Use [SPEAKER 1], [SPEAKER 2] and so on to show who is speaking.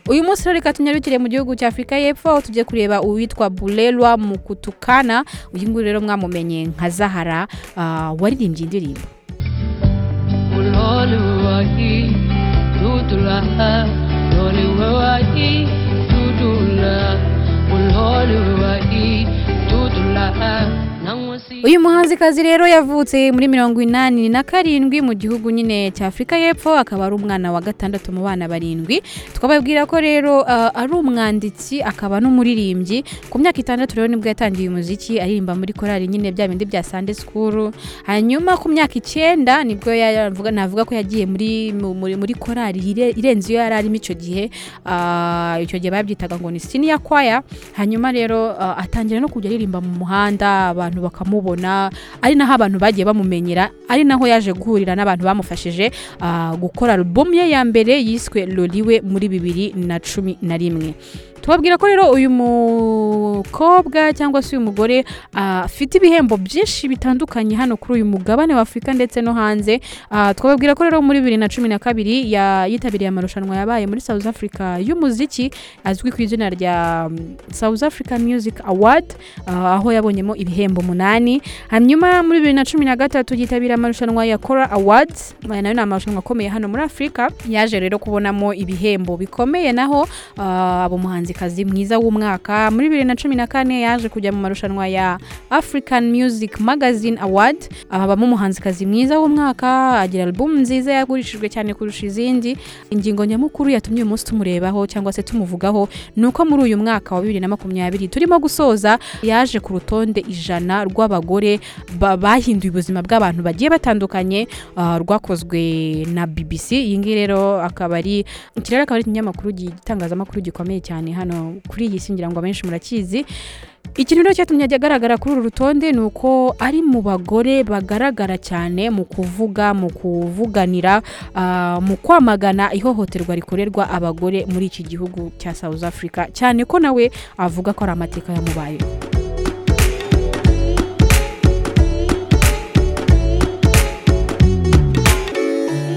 [SPEAKER 1] uyu munsi rero reka tunyarukire mu gihugu cya afurika y'epfo aho tujye kureba uwitwa burerwa mu kutukana uyu nguyu rero mwamumenye nka zahara ah, waririmbye indirimbo
[SPEAKER 2] Ulole wahi tutulaha Ulole wahi tutula Ulole wahi tutulaha Nangusi
[SPEAKER 1] uyu muhanzikazi rero yavutse muri mirongo inani na karindwi mu gihugu nyine cya afurika y'epfo akaba ari umwana wa gatandatu mu bana barindwi twababwira ko rero ah, ari umwanditsi akaba n'umuririmbyi ku myaka itandatu rero nibwo yatangiye umuziki aririmba muri korali nyine bya bindi bya sande sikuru hanyuma ku myaka icyenda nibwo yavuga navuga ko yagiye muri mu- muri, muri korali ire- irenze iyo yari arimo icyo gihe Ah, icyo gihe babyitaga ngo ni siniya kwaya hanyuma rero ah, atangira no kujya aririmba mu muhanda abantu bakamubona ari naho abantu bagiye bamumenyera ari naho yaje guhurira n'abantu bamufashije ah, gukora alubumu ye ya mbere yiswe loriwe muri bibiri na cumi na rimwe tubabwira ko rero uyu mukobwa cyangwa se uyu mugore ah, afite ibihembo byinshi bitandukanye hano kuri uyu mugabane wa afurika ndetse no hanze Ah, twababwira ko rero muri bibiri na cumi na kabiri ya- yitabiriye amarushanwa yabaye muri south africa y'umuziki azwi ku izina rya mm, South Africa Music Award ah, aho yabonyemo ibihembo umunani hanyuma muri bibiri na cumi na gatatu yitabira amarushanwa ya Kora Awards aya nayo ni amarushanwa akomeye hano muri Afurika yaje rero kubonamo ibihembo bikomeye naho ah, aba umuhanzikazi mwiza w'umwaka muri bibiri na cumi na kane yaje kujya mu marushanwa ya African Music Magazine Award aha abamo umuhanzikazi mwiza w'umwaka agira album nziza yagurishijwe cyane kurusha izindi ingingo nyamukuru yatumye uyu munsi tumurebaho cyangwa se tumuvugaho ni uko muri uyu mwaka wa bibiri na makumyabiri turimo gusoza yaje ku rutonde ijana rw'abagore ba- bahinduye ubuzima bw'abantu bagiye batandukanye ah, rwakozwe na BBC iyi ngiyi rero akaba ari iki rero akaba ari ikinyamakuru gi- igitangazamakuru gikomeye cyane hano kuri iyi si ngira ngo abenshi murakizi ikintu rero cyatumye ajya agaragara kuri uru rutonde ni uko ari mu bagore bagaragara cyane mu kuvuga mu kuvuganira ah, mu kwamagana ihohoterwa rikorerwa abagore muri iki gihugu cya south africa cyane ko nawe avuga ko ari amateka yamubayeho